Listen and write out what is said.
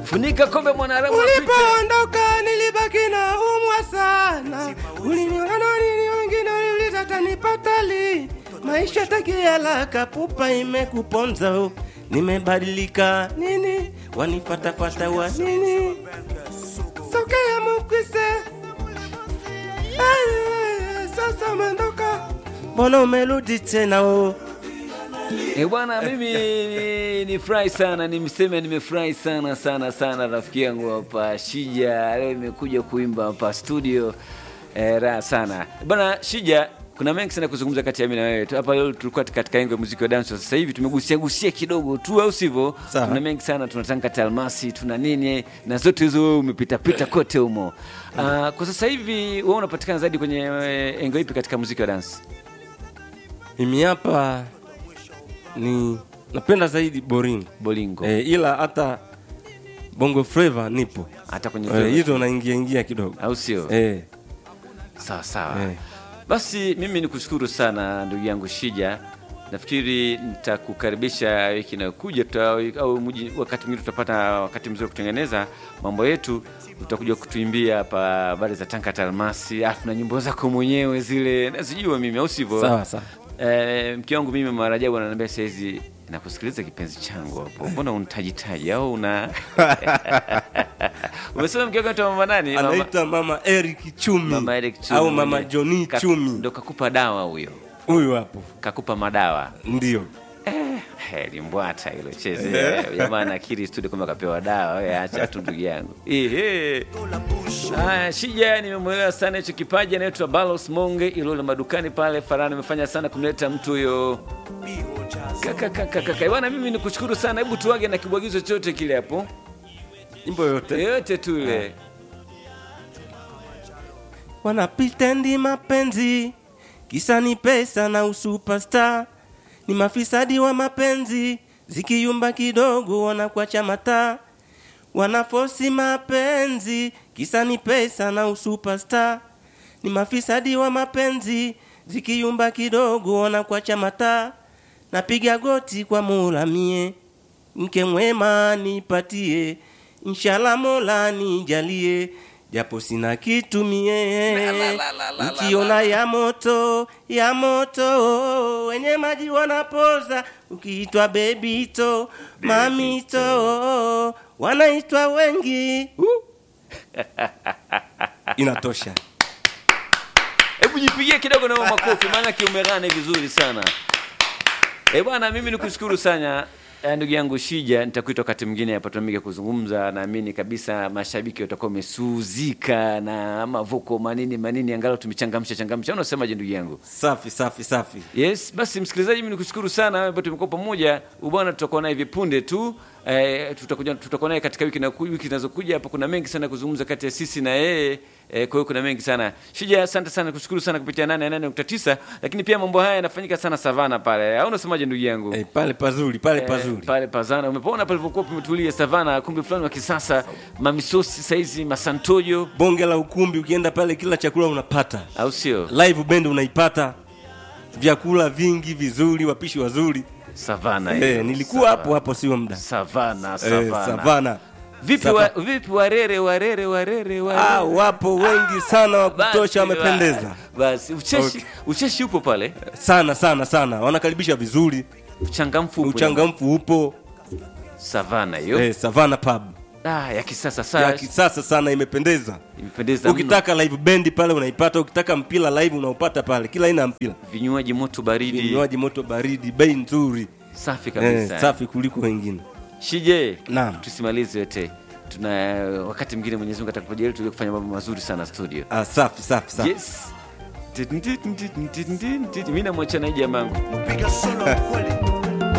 funika kombe mwanaharamu apite. Ulipoondoka nilibaki na umwa sana, uliniona nini wengine uliuliza tanipata li maisha takiala kapupa imekuponza o. nimebadilika nini wanifatafata wa nini sokea mukwise Ay, sasa umeondoka mbona umerudi tena o Eh, bwana mimi ni- nifurahi sana nimseme nimefurahi sana sana sana rafiki yangu hapa Shija leo imekuja kuimba hapa studio eh, raha sana bwana Shija kuna mengi sana kuzungumza kati ya mimi na wewe tu hapa leo tulikuwa katika engo ya muziki wa dance sasa hivi tumegusia gusia kidogo tu au sivyo Sawa. tuna mengi sana tunatanga kati ya almasi tuna nini na zote hizo wewe umepita pita kote humo uh, kwa sasa hivi wewe unapatikana zaidi kwenye eh, engo ipi katika muziki wa dance mimi hapa ni napenda zaidi boring bolingo eh, ila hata bongo flava nipo hata kwenye eh, hizo naingia ingia kidogo au sio eh, sawa sawa Eh. basi mimi nikushukuru sana ndugu yangu shija nafikiri nitakukaribisha wiki inayokuja tuta- au muji- wakati mwingine tutapata wakati mzuri wa kutengeneza mambo yetu utakuja kutuimbia hapa habari za tanka talmasi afu na nyimbo zako mwenyewe zile nazijua mimi au sivyo sawa sawa Eh, mke wangu mimi marajabu ananiambia saizi nakusikiliza kipenzi changu hapo mbona untajitaji au una umesema mke wako anaitwa mama nani Mama- anaitwa mama Eric Chumi, Mama Eric Chumi au mama mwenyewe. Johnny Ka- Chumi, ndo kakupa dawa huyo huyu hapo kakupa madawa ndio. Eh, limbwata hilo cheze jamaa nakiri studio kwamba kapewa dawa we acha tu ndugu yangu Ehe. Haya, shija nimemwelewa sana hicho kipaji anaitwa balos monge ilole madukani pale farani amefanya sana kumleta mtu huyo Kaka, kaka, kaka. Bwana mimi nikushukuru sana hebu tuage na kibwagizo chote kile hapo Nyimbo yote yote tu ile wanapitendi mapenzi, kisa ni pesa na usuperstar. Ni mafisadi wa mapenzi, zikiyumba kidogo wanakuacha mataa. Wanafosi mapenzi, kisa ni pesa na usuperstar. Ni mafisadi wa mapenzi, zikiyumba kidogo wanakuacha mataa. Napiga goti kwa Mola mie, mke mwema nipatie, inshallah Mola nijalie, japo sina kitu mie. Ukiona ya moto ya moto, wenye maji wanapoza, ukiitwa bebito mamito, wanaitwa wengi. Uh. Inatosha. hebu jipigie kidogo na wewe makofi maana kiumerane vizuri sana e bwana mimi nikushukuru sana eh, ndugu yangu shija nitakuita wakati mwingine hapa tuamike kuzungumza naamini kabisa mashabiki watakuwa wamesuzika na mavuko manini manini angalau tumechangamsha changamsha unasemaje ndugu yangu Safi safi safi. yes basi msikilizaji mimi nikushukuru sana wewe ambao tumekuwa pamoja ubwana tutakuwa naye hivi punde tu eh, tutakuja tutakuwa naye katika wiki na wiki zinazokuja hapa kuna mengi sana kuzungumza kati ya sisi na yeye eh, kwa hiyo kuna mengi sana shija asante sana kushukuru sana kupitia 88.9 lakini pia mambo haya yanafanyika sana savana pale au unasemaje ndugu yangu Eh, pale pazuri pale Eh, pazuri. pale pazana umepoona palivyokuwa pametulia savana kumbi fulani wa kisasa mamisosi saizi masantojo Bonge la ukumbi, ukienda pale kila chakula unapata. au sio Live band unaipata, vyakula vingi vizuri, wapishi wazuri. savana Eh, hiyo. nilikuwa hapo hapo, sio muda. savana Eh, savana Savana. vipi Sava- wa, vipi warere warere warere warere Ah, wapo wengi sana wa Basi, kutosha, wamependeza ba- basi ucheshi Okay. ucheshi upo pale sana sana sana, wanakaribisha vizuri, uchangamfu upo uchangamfu upo. savana hiyo Eh, Savana pub ah, ya kisasa ya sana kisasa sana, imependeza. imependeza mno. Ukitaka live band pale unaipata, ukitaka mpira live unaupata pale, kila aina ya mpira, vinywaji moto baridi vinywaji moto baridi, bei nzuri, safi eh, kabisa safi kuliko wengine. shije Naam. tusimalize yote tuna wakati mwingine mwenyezi mungu atakapojalia tuje kufanya mambo mazuri sana studio Ah, safi safi safi. yes mi namwacha na hii jamangu piga solo kweli